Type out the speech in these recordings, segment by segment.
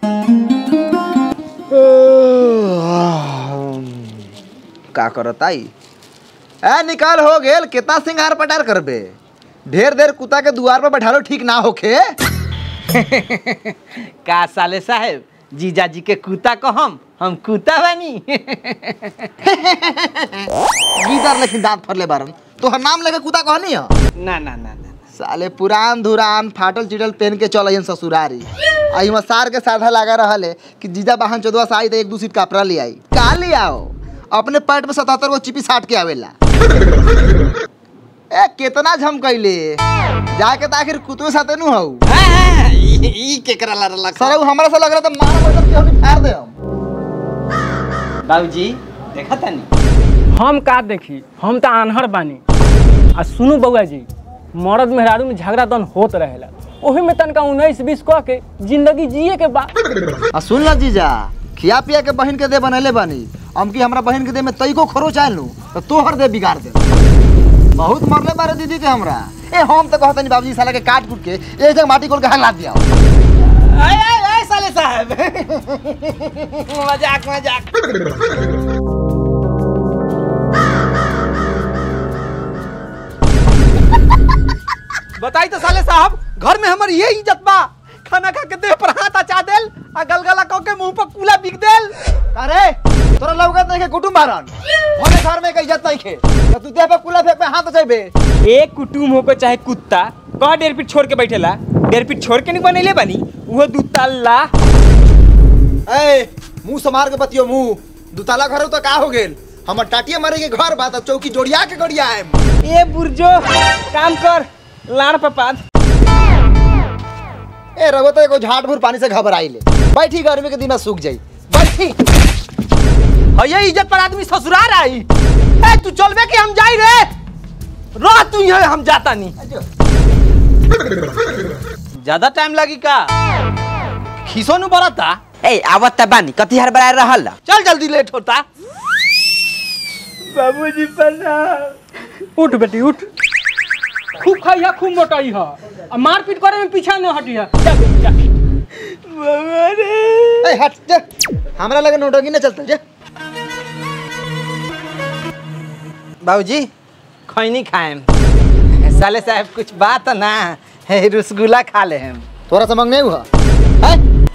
का करताई ए निकाल हो गेल कितना सिंगार पटार करबे ढेर देर कुत्ता के दुआर पर बैठालो ठीक ना होखे का साले साहेब जीजा जी के कुत्ता को हम हम कुत्ता बानी गीदर लेकिन दांत फरले बारन तोहर नाम लेके कुत्ता कहनी है ना ना ना ना साले पुरान धुरान फाटल चिटल पहन के चल अइहन ससुरारी आई में सार के साधा लगा रहले कि जीजा बहन चौदवा से आई तो एक दू सीट कपड़ा ले आई का ले आओ अपने पेट में सतहत्तर गो चिपी साट के आवेला ए कितना झम कैले जाके तो आखिर कुतुए साथे नु हऊ हाँ, हाँ, ई ई केकरा ला रला सर उ हमरा से लग रहा था मार मतलब के हम फाड़ दे हम बाबूजी देखा तानी हम का देखी हम तो आन्हर बानी आ सुनू बउआ जी मर्द मेहरारू में झगड़ा दन होत रहेला ओही में तनका उन्नीस बीस कह के जिंदगी जिए के बा आ सुन ल जीजा खिया पिया के बहन के दे बनैले बानी हम की हमरा बहन के दे में तई को खरो चाहे लू तो तोहर दे बिगाड़ दे बहुत मरले बारे दीदी के हमरा ए हम तो कहतनी बाबूजी साला के काट कूट के एक जगह माटी कोल के हाथ ला दिया आय आय आय साले साहब मजाक मजाक बताई तो साले साहब घर में हमर ये इज्जत बा खाना खा के देह पर हाथ अचा देल आ गलगला कह के मुंह पर कूला बिक देल अरे तोरा लौकत नहीं के कुटुम मारन हमारे घर में के इज्जत नहीं के तो तू देह पे कुला फेंक पे हाथ चैबे एक कुटुम हो को चाहे कुत्ता कह डेढ़ फीट छोड़ के बैठेला डेढ़ फीट छोड़ के नहीं बनैले बनी वो दू तल्ला ए मुंह समार के बतियो मुंह दुताला घर तो का हो गेल हमर टाटिया मारे के घर बा त चौकी जोड़िया के गड़िया है ए बुर्जो काम कर लाड़ पपाद ए रघु तो एगो झाट भूर पानी से घबराई ले बैठी गर्मी के दिन में सूख जाई बैठी ये इज्जत पर आदमी ससुराल आई ए तू चलबे कि हम जाई रे रह तू यहाँ हम जाता नहीं ज्यादा टाइम लगी का खीसो नु बरता ए आवत त बानी कति हर बराए रहल चल जल्दी लेट होता बाबूजी प्रणाम उठ बेटी उठ खूब खाई है खूब मोटाई है आ मारपीट करे में पीछा न हटी है जा बेटी, जा। ए हट जा हमरा लगे नोटंकी न चलता जा बाबूजी खैनी खाएम साले साहब कुछ बात ना है रसगुल्ला खा ले हम तोरा से मंगने हुआ है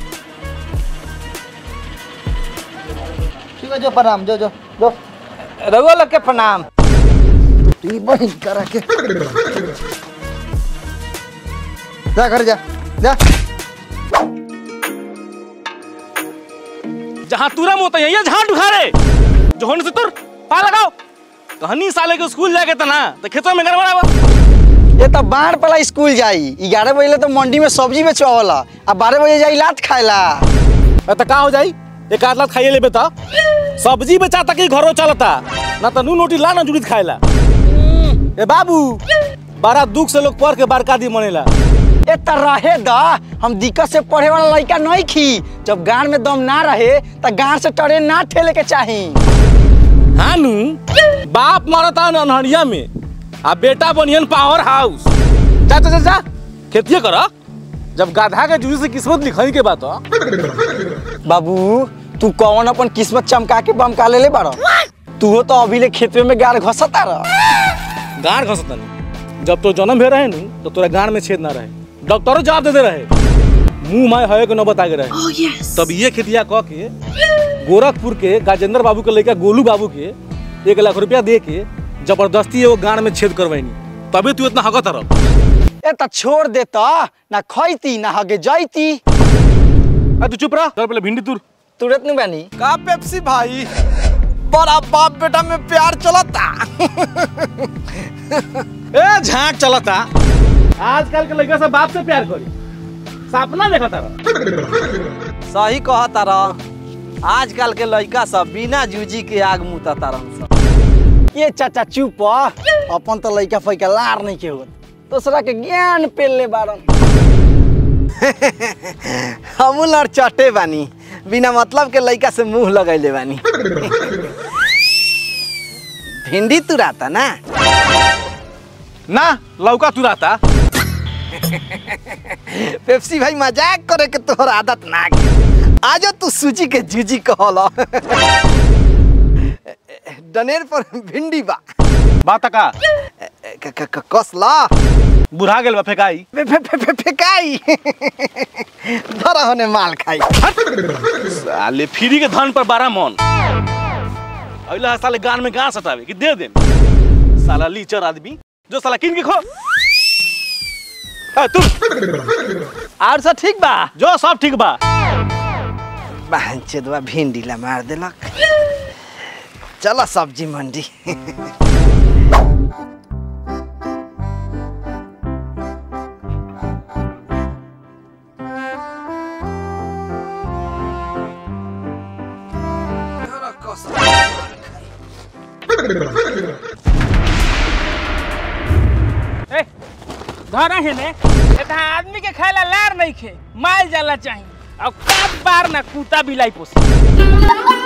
ठीक है जो प्रणाम जो जो जो रघुआ लोग के प्रणाम टी बहिन करा के जा घर जा जा जहाँ तुरा मोत है जहाँ ढुखारे जोहन से तुर पा लगाओ कहनी साले के स्कूल जाके तना तो खेतों में गड़बड़ा ये तो बाढ़ पला स्कूल जाई ग्यारह बजे तो मंडी में सब्जी बेचवाला आ बारह बजे जाई लात खाएला तो का हो जाई एक आध लाख खाइए लेबे तो सब्जी बेचा तक ही घरों चलता ना तो नू नोटी ला ना जुड़ित खाएला ए बाबू बड़ा दुख से लोग पढ़ के बड़का दी मनेला ए त रहे द हम दिक्कत से पढ़े वाला लड़का नहीं खी जब गांड में दम ना रहे त गांड से ट्रेन ना ठेले के चाही हाँ नू बाप मरता अनहरिया में आ बेटा बनियन पावर हाउस जा जा जा, जा खेतिए कर जब गाधा के जूझी से किस्मत लिखई के बात ह। बाबू तू कौन अपन किस्मत चमका के बमका ले ले बाड़ तू तो अभी ले खेतवे में गाड़ घसता रह गाड़ घसतनी जब तो जन्म भे रहे नु तो तोरा गाड़ में छेद ना रहे डॉक्टरों जवाब दे दे रहे मुंह माय है के न बता के रहे तब ये खेतिया कह के गोरखपुर के गाजेंद्र बाबू के लड़का गोलू बाबू के एक लाख रुपया दे के जबरदस्ती एगो गाड़ में छेद करवाइनी तभी तू इतना हकत रह ए त छोड़ दे त ना खैती ना हगे जैती आ तू चुप रह चल पहले भिंडी तुर तुरंत नहीं बानी का पेप्सी भाई बड़ा बाप बेटा में प्यार चलता ए झांक चलता आजकल के लड़का सब बाप से प्यार करी सपना देखता रह सही कहता रह आजकल के लड़का सब बिना जूजी के आग मुता तारन सब ये चाचा चुप अपन तो लइका फैका लार नहीं के होत दूसरा के ज्ञान पेले बारन हमू लड़ चटे बानी बिना मतलब के लड़का से मुंह लगैले बानी भिंडी तुराता ना ना लौका तुराता पेप्सी भाई मजाक करे के तोहर आदत ना के। आज तू सूजी के जूजी कहला डनेर पर भिंडी बा बात का क- क- क- कसला बुढ़ा गेल बा फेकाई फे- फे- फे- फे- फेकाई धरा होने माल खाई साले फ्री के धन पर बारह मन अइला साले गान में गांस हटावे कि दे दे साला लीचर आदमी जो साला किन के खो ए, तुम और सब ठीक बा जो सब ठीक बा बहन चेदवा भिंडी ला मार देलक चलो सब्जी मंडी ए धरा है ने एता आदमी के खाएला लार नहीं खे माल जाला चाहिए अब काट बार ना कुत्ता बिलाई पोसी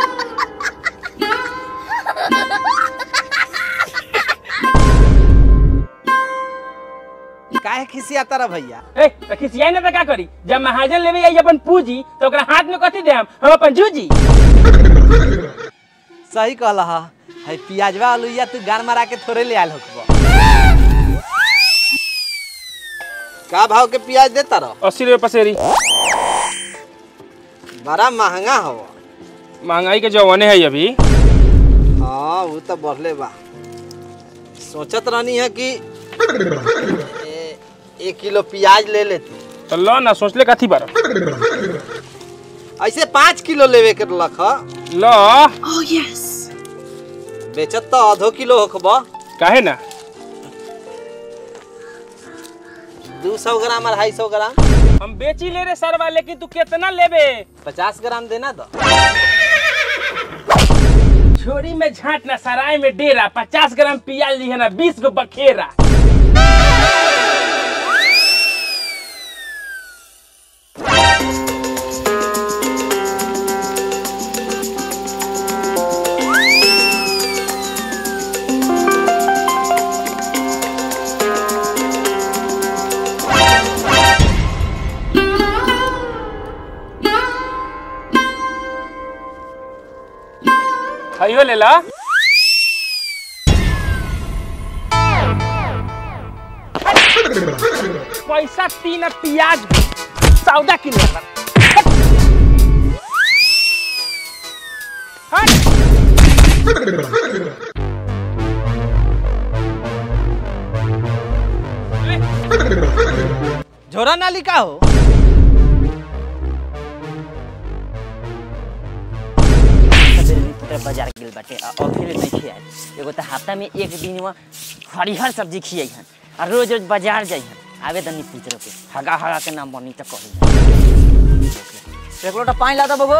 काहे खिसियाता रा भैया ए त खिसियाई ना त का करी जब महाजन लेवे आई अपन पूजी तो ओकरा हाथ में कथी देम हम अपन जूजी सही कहला हा है पियाजवा आलूया तू गार मारा के थोड़े ले आल होखबो का भाव के प्याज देता रहो अस्सी रुपये पसेरी बड़ा महंगा हो महंगाई के जवाने है अभी हाँ वो तो बढ़ले बा सोचत रहनी है कि ए, एक किलो प्याज ले लेती तो लो ना सोचले कथी बार ऐसे पाँच किलो लेवे के रख लो बेचत तो आधो किलो होखबो काहे ना दू सौ ग्राम अढ़ाई सौ ग्राम हम बेची ले रे सरवा लेकिन तू कितना लेबे पचास ग्राम देना दो छोरी में झाट ना सराय में डेरा पचास ग्राम प्याज ली है ना बीस गो बखेरा हयो ले ला पैसा तीन प्याज सौदा किने झोरा नाली का हो सबेरे बाजार गेल बाटे आ अभी नहीं खियाए एगो तो हफ्ता में एक दिन में हरिहर सब्जी खियाई हन आ रोज रोज बाजार जाई हन आवे तनी पूछ के हगा हगा के नाम बनी तो कही एक लोटा पानी ला दो बबू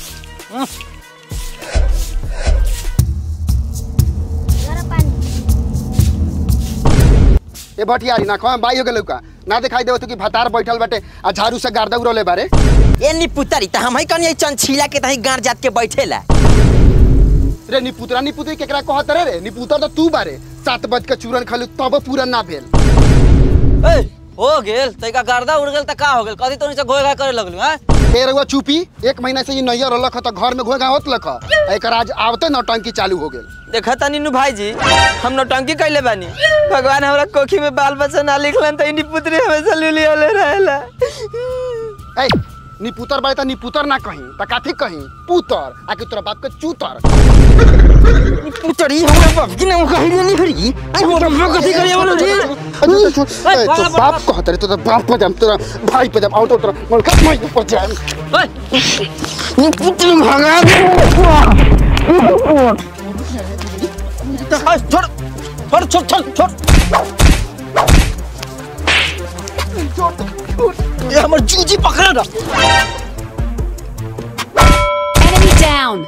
ए भटियारी ना कहाँ बाई हो गेलौ का ना दिखाई देव तू कि भतार बैठल बाटे आ झाड़ू से गार्दा उड़ले बारे ए नी पुतरी त हम ही कनी चंछीला के तही गांड जात के बैठेला रे निपुतरा निपुतरी केकरा कहत रे रे निपुतर तो तू बारे सात बज के चूरन खलू तब पूरा ना भेल ए हो गेल तैका गर्दा उड़ गेल त का हो गेल कथी तोनी से घोय घाय करे लगलू हैं फेर हुआ चुपी एक महीना से ये नैयर रहलक ह त घर में घोगा होत लख एकर आज आवते नौटंकी चालू हो गेल देखा तनी नु भाईजी हम नौटंकी कैले बानी भगवान हमरा कोखी में बाल बच्चा ना लिखलन त इनी पुतरी हमेशा लुली होले रहेला ए निपुतर बारे त निपुतर ना कहीं त काथी कहीं पुतर आकि तोरा बाप के चूतर पुतरी हमरा बाप की नाम कहिली नहीं फिरी आई हमरा बाप कथी करिया बोलो जी ए, तो बाप कहत रे तो तो बाप पे जाम तोरा भाई पे जाम आउट तोरा मोर कत मैं ऊपर जाम नी पुतर भगा छोड़ छोड़ छोड़ छोड़ छोड़ ये हमर जूजी पकड़ा ना Enemy down.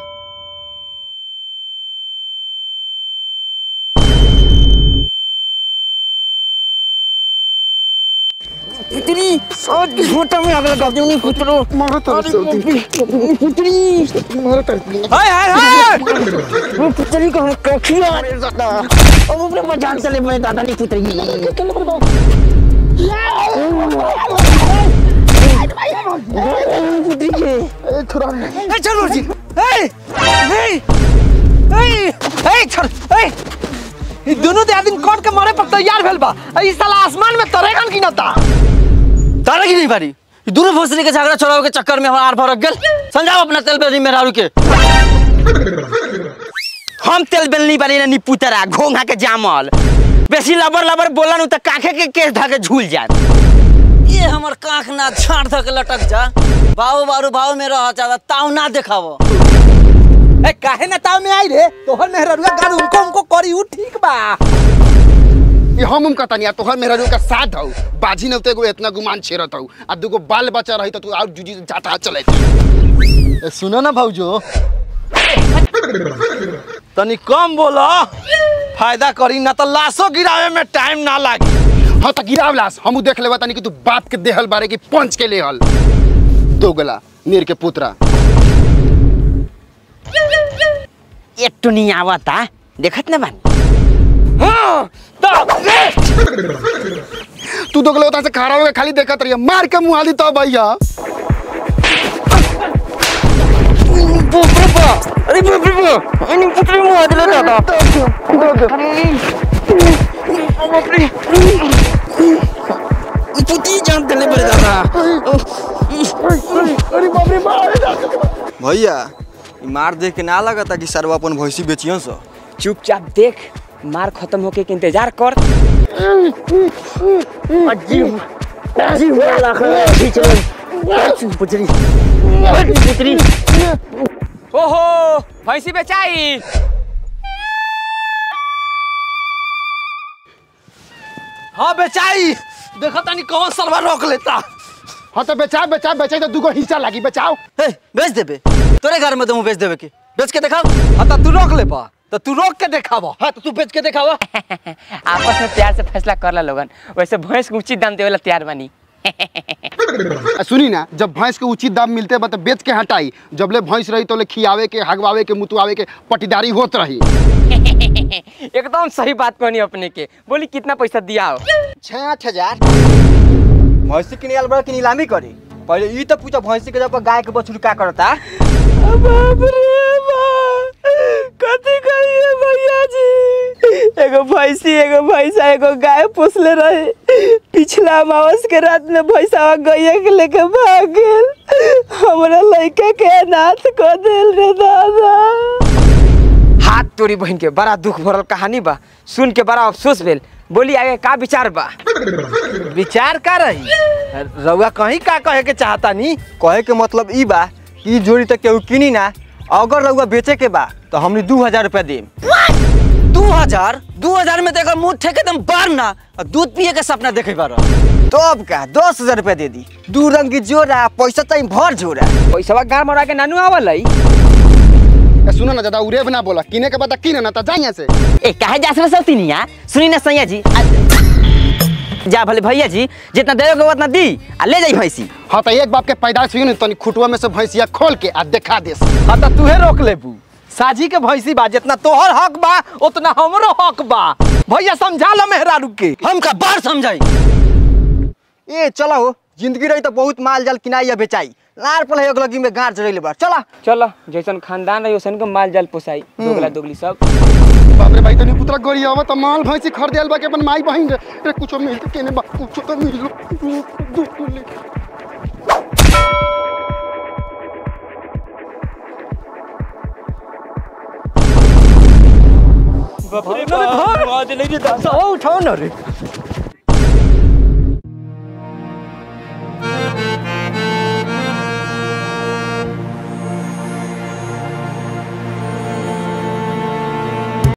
पुतरी और की फोटो में अगला गप नहीं पुतरो मारो तो पुतरी मारो तो हाय हाय हाय वो पुतरी को कोखी आ रे दादा अब अपने बाजार चले मैं दादा नहीं पुतरी ए छोरा ए चल मुर्जी ए ए ए ए चल ए ई दोनों दे आदमी कट के मारे पर तैयार भेल बा आ ई साला आसमान में तरेगन की नता तारा की नहीं पारी ई दोनों भोसड़ी के झगड़ा छोड़ावे के चक्कर में हमार भरक गेल समझाओ अपना तेल बेली मेहरारू के हम तेल बेल नहीं बानी नी पुतरा घोंघा के जामल बेसी लबर लबर बोला नु त काखे के केस धाके झूल जात ये हमर काख ना छाड़ धक लटक जा बाबू बारू भाव में रह चाहता ताऊ ना देखावो ए काहे ना ताव में आई रे तोहर मेहरारुआ गान उनको उनको करी उ ठीक बा ये हम उम कहता नहीं तोहर मेहरा का साथ हौ बाजी न एगो इतना गुमान छेरत हौ आ दुगो बाल बच्चा रही तो तू और जुजी से जाता चले ए, सुनो ना भाऊजो तनी कम बोलो फायदा करी ना तो लाशो गिरावे में टाइम ना लागी हाँ तो गिराव लास हम देख लेवा तनी कि तू बाप के देहल बारे की पंच के लेहल दोगला नीर के पुत्रा एक तो नहीं आवता देखत ना बानी तू दोगला उता से खड़ा होके खाली देखत रहिए मार के मुँह हाली तो भैया अरे बाप रे बाप अनि पुतरी मुआ दिले दादा पुती जान दिले बड़े दादा भैया ई मार देख के ना लगता कि सरवा अपन भैंसी बेचियो सो चुपचाप देख मार खत्म होके के इंतजार कर अजीब अजीब वाला खींच लो पुतरी पुतरी ओहो भैंसी बेचाई हाँ बेचाई देखो तनी कौन सरवा रोक लेता हाँ तो बेचा बेचा बेचा तो दुगो हिस्सा लागी बचाओ ए बेच देबे तोरे घर में तो बेच देबे के बेच के दिखाओ हाँ तो तू रोक ले पा तो तू रोक के देखावा हाँ तो तू बेच के दिखावा आपस में प्यार से फैसला कर ला लोगन वैसे भैंस को उचित दाम देवे ला तैयार बानी आ, सुनी ना जब भैंस के उचित दाम मिलते बा तो बेच के हटाई जब ले भैंस रही तो ले खियावे के हगवावे के मुतुआवे के पटीदारी होत रही एकदम सही बात कहनी अपने के बोली कितना पैसा दिया हो छः आठ हजार भैंसी के नियाल बड़ा की नीलामी करी पहले ई तो पूछो भैंसी के जब गाय के बछड़ू का करता बाप रे बाप कथी कहिए भैया जी एगो भैंसी एगो भैंसा एगो गाय पोसले रहे पिछला अमावस के रात में भैंसा गैया के लेके भाग गेल हमरा लड़का के अनाथ कर देल रे दादा हाथ तोरी बहन के बड़ा दुख भरल कहानी बा सुन के बड़ा अफसोस भेल बोली आगे का विचार बा विचार का रही रउआ कहीं का कहे के चाहता नी कहे के मतलब ई बा कि ई जोड़ी तक केहू किनी ना अगर रउआ बेचे के बा तो हमनी दू हजार रुपया देम दू हजार दू हजार में देखो मुंह ठेके तुम बार ना और दूध पिए के सपना देखे बार तो अब का दस हजार रुपया दे दी दू रंग की जोड़ा पैसा चाहिए भर जोड़ा पैसा गाड़ मरा के नानू आवल है ए, सुनो ना ज्यादा उरेब ना बोला किने के बता किने ना तो जा यहाँ से ए काहे जा सब तिनिया सुनी ना सैया जी आ- जा भले भैया जी जितना देवे के उतना दी आ ले जाई भैंसी हाँ तो एक बाप के पैदाइश हुई ना तनी खुटुआ में से भैंसिया खोल के आ देखा देस हाँ तो तूहे रोक लेबू साजी के भैंसी बा जितना तोहर हक बा उतना हमरो हक बा भैया समझा लो मेहरारू के हम का बार समझाई ए चला हो जिंदगी रही तो बहुत माल जाल किनाई या बेचाई लार पल है लगी में गाड़ चढ़ेले बा चला चलो जैसन खानदान रही वैसन को माल जाल पोसाई दोगला दोगली सब बाप रे भाई तनी पुतरा गोरी आवा तो माल भैंसी खरीदे आल बा के अपन माई बहिन रे रे कुछो मिल के केने बा कुछो तो मिल दू दू ले उठाओ ना रे